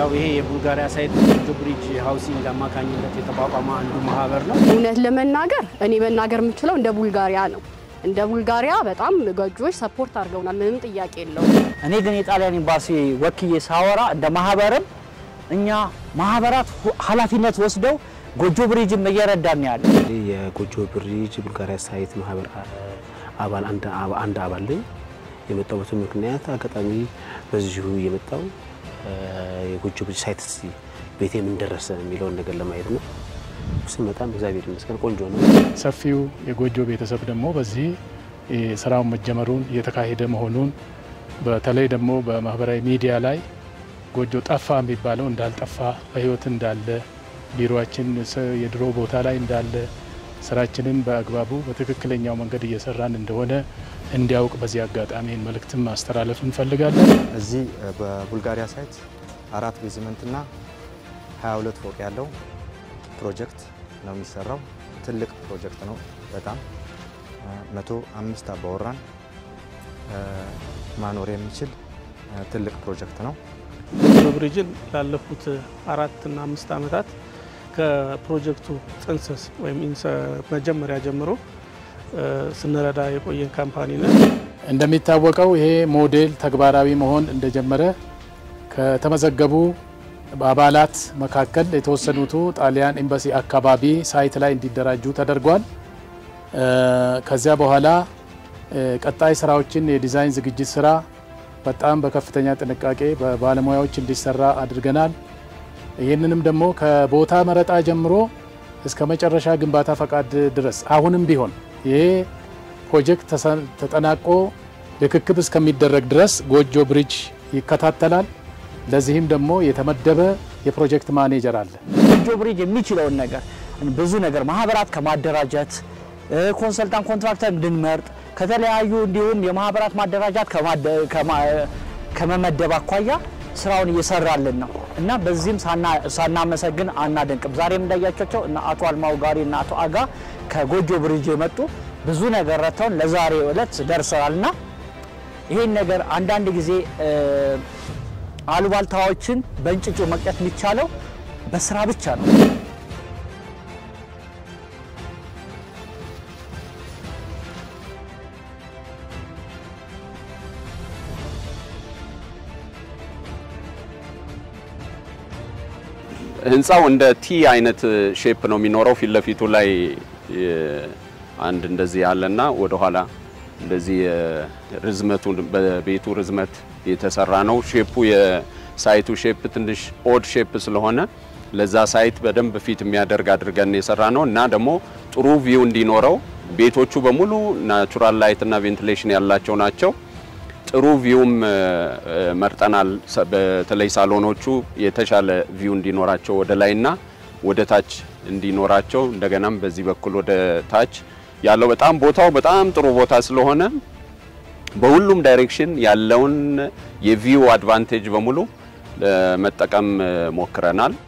ያው ይሄ የቡልጋሪያ ሳይት ጎጆ ብሪጅ ሃውሲንግ አማካኝነት የተቋቋመ አንዱ ማህበር ነው። እውነት ለመናገር እኔ መናገር የምችለው እንደ ቡልጋሪያ ነው። እንደ ቡልጋሪያ በጣም ጎጆዎች ሰፖርት አድርገውናል። ምንም ጥያቄ የለውም። እኔ ግን የጣሊያን ኤምባሲ ወክዬ ሳወራ እንደ ማህበርም እኛ ማህበራት ኃላፊነት ወስደው ጎጆ ብሪጅም እየረዳን ያለ የጎጆ ብሪጅ ቡልጋሪያ ሳይት ማህበር አባል አንድ አባል ነኝ። የመጣሁበት ምክንያት አጋጣሚ በዚሁ የመጣው የጎጆ ብሪጅ ሳይት ቤቴ ምን ደረሰ የሚለውን ነገር ለማየት ነው። ስመጣም እግዚአብሔር ይመስገን ቆንጆ ነው። ሰፊው የጎጆ ቤተሰብ ደግሞ በዚህ ስራውን መጀመሩን እየተካሄደ መሆኑን በተለይ ደግሞ በማህበራዊ ሚዲያ ላይ ጎጆ ጠፋ የሚባለው እንዳልጠፋ በህይወት እንዳለ ቢሮችን የድሮ ቦታ ላይ እንዳለ ስራችንን በአግባቡ በትክክለኛው መንገድ እየሰራን እንደሆነ እንዲያውቅ በዚህ አጋጣሚ መልእክትም ማስተላለፍ እንፈልጋለን። እዚህ በቡልጋሪያ ሳይት አራት ቤዝመንትና 22 ፎቅ ያለው ፕሮጀክት ነው የሚሰራው። ትልቅ ፕሮጀክት ነው በጣም መቶ አምስት አባወራን ማኖር የሚችል ትልቅ ፕሮጀክት ነው። ጎጆ ብሪጅን ላለፉት አራት እና አምስት ዓመታት ከፕሮጀክቱ ጥንስስ ወይም መጀመሪያ ጀምሮ ስንረዳ የቆየን ካምፓኒ ነን። እንደሚታወቀው ይሄ ሞዴል ተግባራዊ መሆን እንደጀመረ ከተመዘገቡ አባላት መካከል የተወሰኑቱ ጣሊያን ኤምባሲ አካባቢ ሳይት ላይ እንዲደራጁ ተደርጓል። ከዚያ በኋላ ቀጣይ ስራዎችን የዲዛይን ዝግጅት ስራ በጣም በከፍተኛ ጥንቃቄ በባለሙያዎች እንዲሰራ አድርገናል። ይህንንም ደግሞ ከቦታ መረጣ ጀምሮ እስከ መጨረሻ ግንባታ ፈቃድ ድረስ አሁንም ቢሆን ይሄ ፕሮጀክት ተጠናቆ ርክክብ እስከሚደረግ ድረስ ጎጆ ብሪጅ ይከታተላል። ለዚህም ደግሞ የተመደበ የፕሮጀክት ማኔጀር አለ። ጎጆ ብሪጅ የሚችለውን ነገር ብዙ ነገር ማህበራት ከማደራጀት ኮንሰልታንት ኮንትራክተር እንድንመርጥ ከተለያዩ እንዲሁም የማህበራት ማደራጃት ከመመደብ አኳያ ስራውን እየሰራልን ነው እና በዚህም ሳናመሰግን አናደንቅም። ዛሬም እንዳያቸው እና አቶ አልማው ጋሪ እና አቶ አጋ ከጎጆ ብሪጅ የመጡ ብዙ ነገር ረድተውን ለዛሬ ዕለት ደርሰናል እና ይህን ነገር አንዳንድ ጊዜ አሉባልታዎችን በእንጭጩ መቅጨት የሚቻለው በስራ ብቻ ነው። ህንፃው እንደ ቲ አይነት ሼፕ ነው የሚኖረው። ፊት ለፊቱ ላይ አንድ እንደዚህ ያለና ወደኋላ እንደዚህ ርዝመቱ በቤቱ ርዝመት የተሰራ ነው። ሼፑ የሳይቱ ሼፕ ትንሽ ኦድ ሼፕ ስለሆነ ለዛ ሳይት በደንብ ፊት የሚያደርግ አድርገን የሰራ ነው እና ደግሞ ጥሩ ቪው እንዲኖረው ቤቶቹ በሙሉ ናቹራል ላይት እና ቬንቲሌሽን ያላቸው ናቸው። ጥሩ ቪውም መርጠናል። በተለይ ሳሎኖቹ የተሻለ ቪው እንዲኖራቸው ወደ ላይና ወደ ታች እንዲኖራቸው እንደገናም በዚህ በኩል ወደ ታች ያለው በጣም ቦታው በጣም ጥሩ ቦታ ስለሆነ በሁሉም ዳይሬክሽን ያለውን የቪው አድቫንቴጅ በሙሉ ለመጠቀም ሞክረናል።